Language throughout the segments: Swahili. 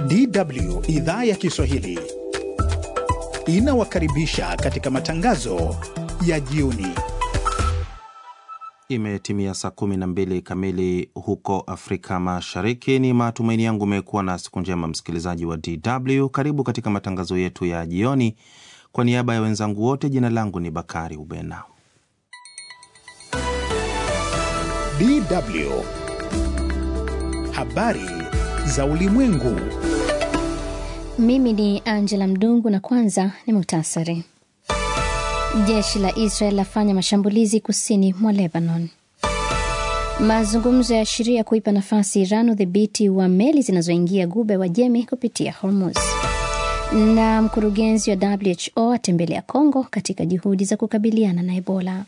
DW idhaa ya Kiswahili inawakaribisha katika matangazo ya jioni. Imetimia saa 12 kamili huko Afrika Mashariki. Ni matumaini yangu umekuwa na siku njema, msikilizaji wa DW. Karibu katika matangazo yetu ya jioni. Kwa niaba ya wenzangu wote, jina langu ni Bakari Ubena. DW habari za ulimwengu. Mimi ni Angela Mdungu na kwanza ni muhtasari. Jeshi la Israel lafanya mashambulizi kusini mwa Lebanon. Mazungumzo ya sheria kuipa nafasi Iran udhibiti wa meli zinazoingia Ghuba wa Jemi kupitia Hormuz. Na mkurugenzi wa WHO atembelea Kongo katika juhudi za kukabiliana na Ebola.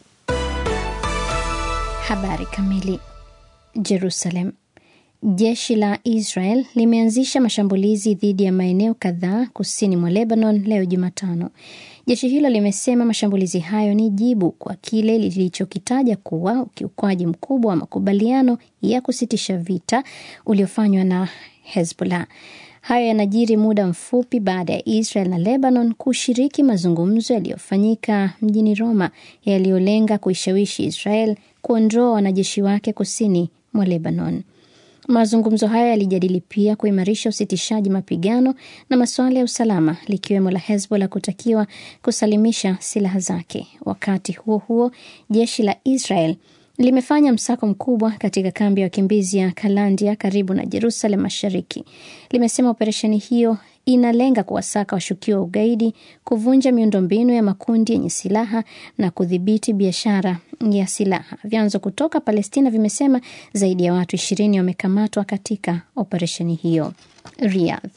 Habari kamili. Jerusalem. Jeshi la Israel limeanzisha mashambulizi dhidi ya maeneo kadhaa kusini mwa Lebanon leo Jumatano. Jeshi hilo limesema mashambulizi hayo ni jibu kwa kile lilichokitaja kuwa ukiukwaji mkubwa wa makubaliano ya kusitisha vita uliofanywa na Hezbollah. Hayo yanajiri muda mfupi baada ya Israel na Lebanon kushiriki mazungumzo yaliyofanyika mjini Roma yaliyolenga kuishawishi Israel kuondoa wanajeshi wake kusini mwa Lebanon. Mazungumzo hayo yalijadili pia kuimarisha usitishaji mapigano na masuala ya usalama likiwemo la Hezbollah kutakiwa kusalimisha silaha zake. Wakati huo huo, jeshi la Israel limefanya msako mkubwa katika kambi ya wakimbizi ya Kalandia karibu na Jerusalem Mashariki. Limesema operesheni hiyo inalenga kuwasaka washukiwa wa ugaidi, kuvunja miundombinu ya makundi yenye silaha na kudhibiti biashara ya silaha. Vyanzo kutoka Palestina vimesema zaidi ya watu ishirini wamekamatwa katika operesheni hiyo. Riyadh.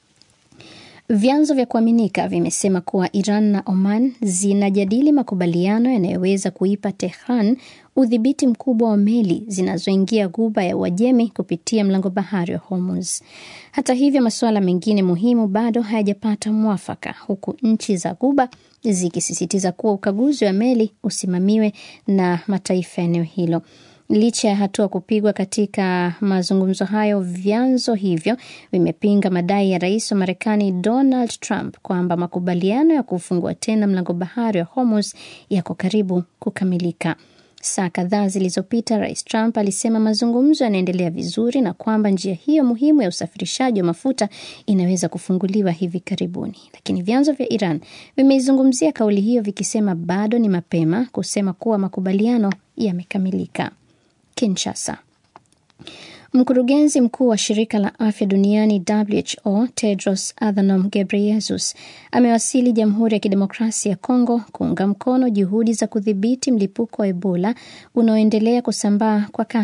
Vyanzo vya kuaminika vimesema kuwa Iran na Oman zinajadili makubaliano yanayoweza kuipa Tehran udhibiti mkubwa wa meli zinazoingia Ghuba ya Uajemi kupitia mlango bahari wa Hormuz. Hata hivyo, masuala mengine muhimu bado hayajapata mwafaka, huku nchi za Ghuba zikisisitiza kuwa ukaguzi wa meli usimamiwe na mataifa ya eneo hilo. Licha ya hatua kupigwa katika mazungumzo hayo, vyanzo hivyo vimepinga madai ya rais wa Marekani Donald Trump kwamba makubaliano ya kufungua tena mlango bahari wa Hormuz yako karibu kukamilika. Saa kadhaa zilizopita, rais Trump alisema mazungumzo yanaendelea vizuri na kwamba njia hiyo muhimu ya usafirishaji wa mafuta inaweza kufunguliwa hivi karibuni, lakini vyanzo vya Iran vimeizungumzia kauli hiyo vikisema bado ni mapema kusema kuwa makubaliano yamekamilika. Kinshasa. Mkurugenzi mkuu wa shirika la afya duniani WHO Tedros Adhanom Ghebreyesus amewasili Jamhuri ya Kidemokrasia ya Kongo kuunga mkono juhudi za kudhibiti mlipuko wa Ebola unaoendelea kusambaa kwa kasi